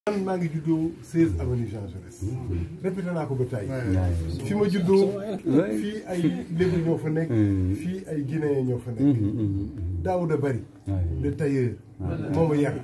man maa ngi juddoo 16 avenue Jean Jaurès répété naa ko ba tey fi ma juddoo fii ay lébu ñoo fa nekk fii ay guinéen ñoo fa nekk Daouda Bari le tailleur moo ma yar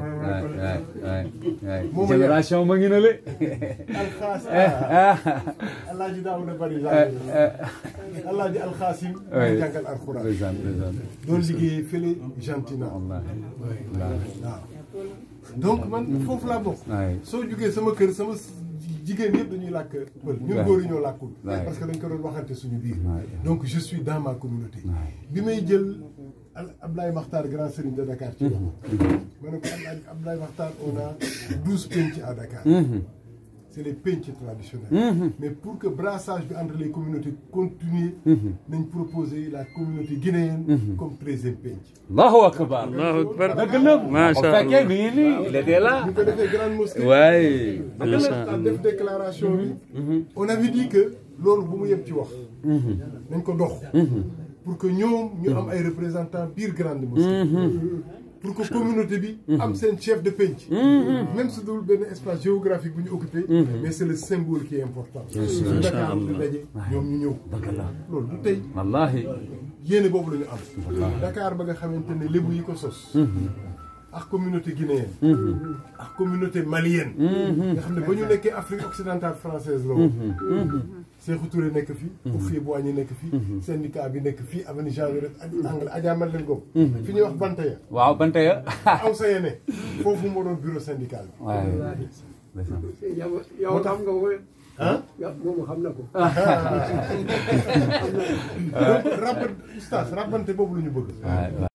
moo ma yar génération ma ngi na le alxaas alaaji Daouda Bari alaaji alxaasim ma jàngal alxuraan doon liggéey fële Gentina waaw donc man foofu laa bokk soo jugee sama kër sama jigéen yëpp dañuy làkk pël ñun góor yi ñoo làkkul parce que dañ ko doon waxante suñu biir donc je suis dans ma communauté bi may jël Ablaye Makhtar grand serigne de Dakar ci wax ma ne ko Ablaye Makhtar on a douze penc à Dakar c'est les penc traditionnels mais pour que brassage bi entre les communautés continue nañ proposer la communauté guinéenne comme treizième penc allahu akbar allahu akbar dëgg la macha bu fekkee mi ngi nii il était là ñu ko defee grande mosquée waay a def déclaration bi on avait dit que loolu bu mu yem ci wax nañ ko dox pour que ñoom ñu am ay représentants biir grande mosquée pour que communauté bi am seen chef de penc même su dul benn espace géographique bu ñu occupé mais c'est le symbole qui est important su Dakar di daje ñoom ñu ñëw loolu du tey wallahi yéene boobu la ñu am Dakar ba nga xamante ne lébu yi ko sos ak communauté guinéenne ak communauté malienne nga xam ne ba ñu nekkee Afrique occidentale française la woon Sékou Touré nekk fi Houphouët-Boigny nekk fi syndicat bi nekk fii avenue Jean Jaurès angle Adja Madeleine Ngom fi ñuy wax Bantaya waaw bante ya aw sa yene foofu moo doon bureau syndical bi waay yow yow xam nga ko ah moom xam na ko donc rabat oustaz rabante boobu la ñu bëgg